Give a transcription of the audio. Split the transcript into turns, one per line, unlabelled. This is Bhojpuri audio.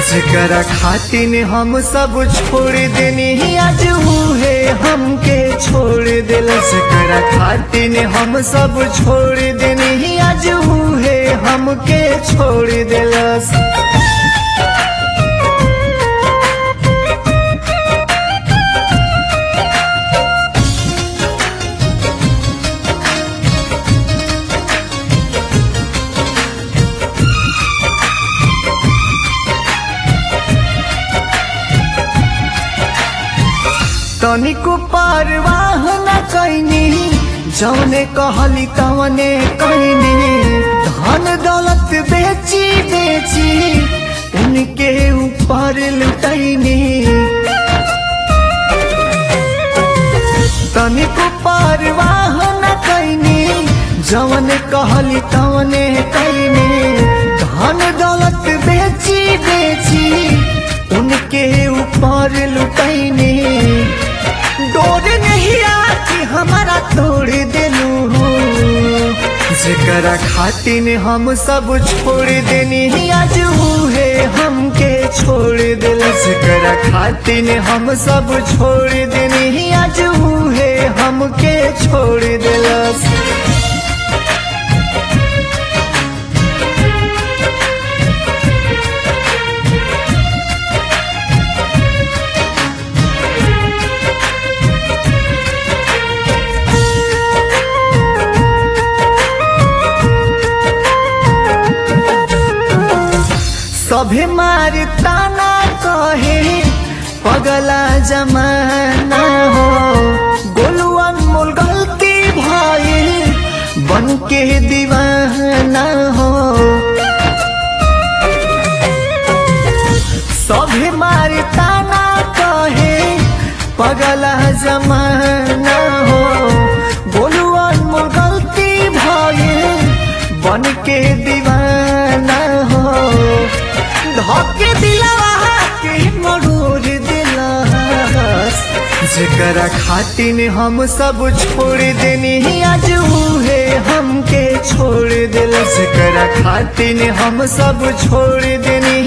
जेकरा खातिन हम सब छोड़ देनी आज है हमके छोड़ दिल जेकरा खातिन हम सब छोड़ देनी आज है हमके छोड़ दिलस तनिको परवाह न कैनी जौने कहली तवने कैनी धन दौलत बेची बेची उनके ऊपर लुटैनी तनिको परवाह न कैनी जौने कहली तवने कैनी धन दौलत बेची बेची उनके ऊपर लुटैनी डोर नहीं आती हमारा तोड़ दिलू जेकरा खातिन हम सब छोड़ देनी आज है हमके छोड़ दिल जेकरा खातिन हम सब छोड़ देनी आज है हमके छोड़ दिलस सभे मार ताना कहे पगला जमाना हो गोलू अनमोल गलती भइल बन के दीवाना हो सभे मार ताना कहे पगला जमाना हो गोलू अनमोल गलती भइल बन के दीवाना हो धोके दिलवा के मरूर दिलस जेकरा खातिन हम सब छोड़ देनी आज है हमके छोड़ दिल जेकरा खातिन हम सब छोड़ देनी